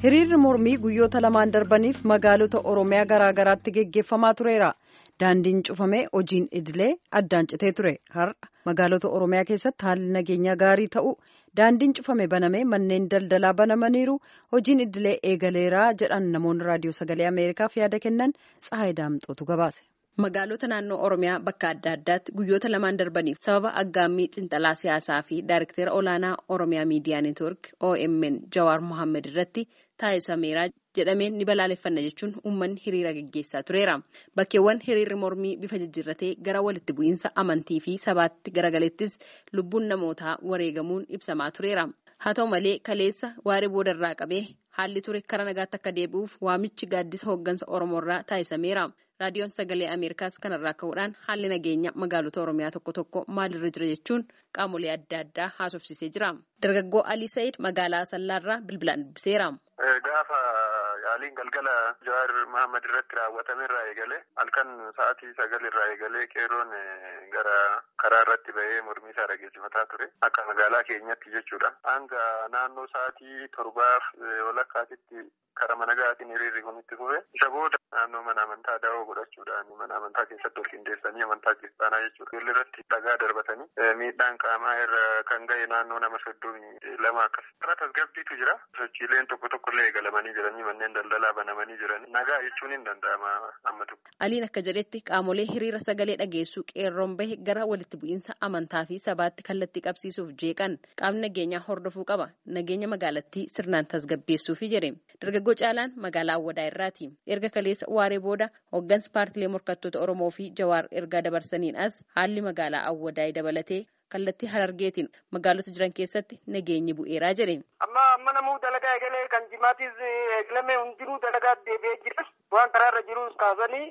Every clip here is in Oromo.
hiriirri mormii guyyoota lamaan darbaniif magaalota oromiyaa garaa garaatti geggeeffamaa tureera daandiin cufamee hojiin idilee addaan citee ture har'a magaalota oromiyaa keessatti haalli nageenyaa gaarii ta'u daandiin cufame banamee manneen daldalaa banamaniiru hojiin idilee eegaleeraa jedhan namoonni raadiyoo sagalee ameerikaaf yaada kennan tsahayi daamxootu gabaase. Magaalota naannoo Oromiyaa bakka adda addaatti guyyoota lamaan darbaniif sababa aggaammii xinxalaa siyaasaa fi daayirektera olaanaa Oromiyaa Miidiyaa Neetwoork OMN Jawaar Mohaammed irratti taasisameera jedhameen ni balaaleffanna jechuun uummanni hiriira gaggeessaa tureera. Bakkeewwan hiriirri mormii bifa jijjiirratee gara walitti bu'iinsa amantii fi sabaatti garagalettis lubbuun namootaa wareegamuun ibsamaa tureera. Haa ta'u malee kaleessa waaree boodarraa qabee haalli ture kara nagaatti akka deebi'uuf waamichi gaaddisa hooggansa Oromoorraa taasisameera. raadiyoon sagalee ameerikaas kanarraa ka'uudhaan haalli nageenya magaalota oromiyaa tokko tokko maalirra jira jechuun qaamolee adda addaa haasofsiisee jira dargaggoo alii sa'id magaalaa asallaarraa bilbilaan dubbiseera. gaafa yaaliin galgala jawaar mahammad irratti raawwatame irraa eegale halkan sa'aatii sagal irraa eegalee qeerroon gara karaa irratti bahee mormii isaa dhageessifataa ture akka magaalaa keenyatti jechuudha hanga naannoo sa'aatii torbaaf walakkaatitti kara mana gaatiin hiriirri kun itti fufe isa booda naannoo mana amantaa daawoo godhachuudhaan mana amantaa keessatti ol qindeessanii amantaa kiristaanaa jechuudha ijoollee irratti dhagaa darbatanii miidhaan qaamaa irra kan ga'e naannoo nama soddomii lama akkas irra tasgabbiitu jira sochiileen tokko tokko illee eegalamanii jiranii manneen daldalaa banamanii jiranii nagaa jechuun hin danda'ama amma tokko. Aliin akka jedhetti qaamolee hiriira sagalee dhageessuu qeerroon bahe gara walitti bu'iinsa amantaa fi sabaatti kallattii qabsiisuuf jeeqan qaamni nageenyaa hordofuu qaba nageenya magaalattii sirnaan tasgabbeessuufi jedhe dargaggoo caalaan magaalaa awwadaa irraati erga kaleessa waaree booda hooggansi paartilee morkattoota oromoo fi jawaar ergaa dabarsaniin as haalli magaalaa awwadaa dabalatee kallattii harargeetiin magaalota jiran keessatti nageenyi bu'eeraa jedhe. amma amma namuu dalagaa eegalee kan jimaatis eegalame hundinuu dalagaa deebi'ee jira waan karaarra jirus kaasanii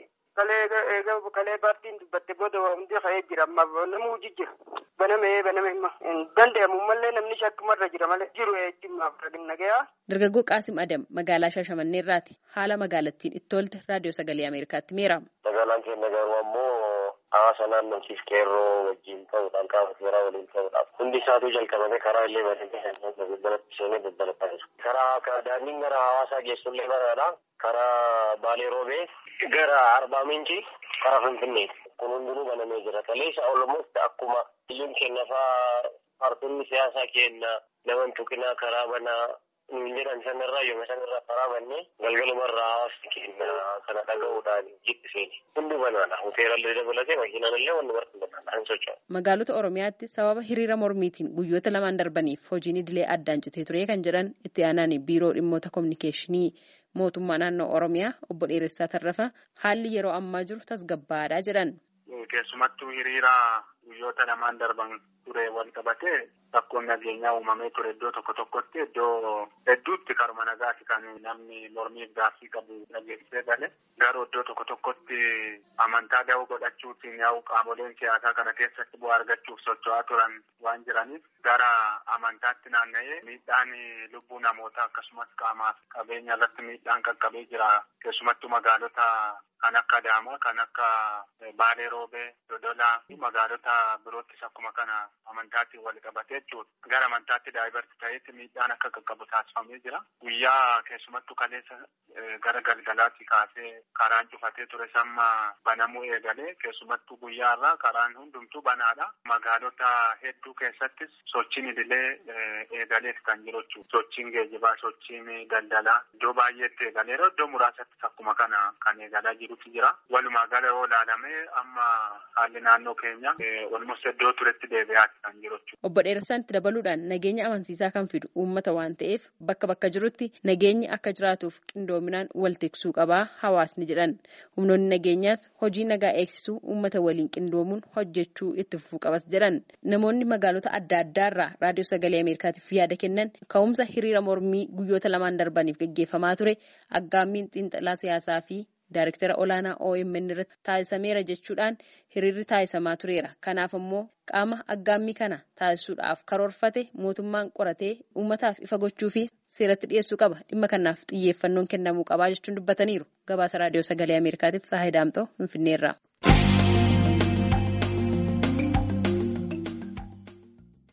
kalee paartiin dubbatte booda hundi ka'ee jira amma namuu jijjira banamee baname hin danda'amu mallee namni shakkumarra jira malee jiru eeyyammaaf nagayaa. Dargaggoo Qaasim Adam magaalaa Shaashamannee irraati haala magaalattiin itti tolte raadiyoo sagalee Ameerikaatti meera. Magaalaan keenya garuu ammoo hawaasa naannootiif qeerroo wajjin ta'uudhaan qaama seeraa waliin ta'uudhaan hundi isaatuu jalqabame karaa illee banamee daldalatti seenee daldalataa jiru. Karaa daandiin gara hawaasaa geessullee baraadha. Karaa Baalee Roobee gara Arbaa Minci karaa Finfinneeti. Kun hundinuu banamee jira. Kaleessa olmooti akkuma biyyoon keenya fa'aa paartonni siyaasaa keenya nama tuqinaa karaa banaa nuun jedhan sanarraa yooma sanarraa karaa bannee galgalumarraa hawaasni keenya kana dhaga'uudhaan jibbiseen hundi banaadha. Hoteelallee dabalatee makiinaallee wanni barri banaadha hin socho'u. Magaalota Oromiyaatti sababa hiriira mormiitiin guyyoota lamaan darbaniif hojiin idilee addaan citee ture kan jedhan itti aanaan biiroo dhimmoota kominikeeshinii mootummaa naannoo Oromiyaa obbo Dheeressaa Tarrafa haalli yeroo ammaa jiru tasgabbaadhaa jedhan. Keessumattuu hiriira guyyoota lamaan darban ture wal qabatee rakkoon nageenyaa uumamee ture iddoo tokko tokkotti iddoo hedduutti karuma nagaati kan namni mormiif gaaffii qabu dhageessisee gale garuu iddoo tokko tokkotti amantaa da'oo godhachuutiin yaa'u qaamoleen siyaasaa kana keessatti bu'aa argachuuf socho'aa turan waan jiraniif gara amantaatti naanna'ee miidhaan lubbuu namootaa akkasumas qaamaaf qabeenya irratti miidhaan qaqqabee jira keessumattuu magaalota kan akka Adaamaa kan akka Baalee Roobee Dodolaa fi magaalota biroottis akkuma kana amantaatiin wal qabatee jechuudha. Gara amantaatti daa'ibarti ta'etti miidhaan akka qaqqabu taasifamee jira. Guyyaa keessumattuu kaleessa gara galgalaatti kaasee karaan cufatee ture samma banamuu eegalee keessumattuu guyyaarraa karaan hundumtuu banaadha. Magaalota hedduu keessattis sochiin idilee eegalees kan jiru jechuudha. Sochiin geejibaa, sochiin daldalaa iddoo baay'eetti eegaleera. Iddoo muraasatti akkuma kana kan eegalaa jirutu jira. Walumaa gala yoo ilaalame amma haalli naannoo keenya walumatti iddoo turetti deebi'aati kan jiru jechuudha. Obbo Dheeressaan itti dabaluudhaan nageenya amansiisaa kan fidu uummata waan ta'eef bakka bakka jirutti nageenyi akka jiraatuuf qindoominaan wal tiksuu qabaa hawaasni jedhan. Humnoonni nageenyaas hojii nagaa eegsisuu uummata waliin qindoomuun hojjechuu itti fufuu qabas jedhan. Namoonni magaalota adda addaarraa raadiyoo sagalee Ameerikaatiif yaada kennan ka'umsa hiriira mormii guyyoota lamaan darbaniif gaggeeffamaa ture aggaammiin xiinxalaa siyaasaa fi Daayirektara olaanaa OMN irratti taasisameera jechuudhaan hiriirri taasisamaa tureera. Kanaaf immoo qaama aggaammii kana taasisuudhaaf karoorfate mootummaan qoratee uummataaf ifa gochuu fi seeratti dhiyeessuu qaba. Dhimma kanaaf xiyyeeffannoon kennamuu qabaa jechuun dubbataniiru. Gabaasa raadiyoo sagalee Ameerikaatiif Saahidaamtoo Finfinneerraa.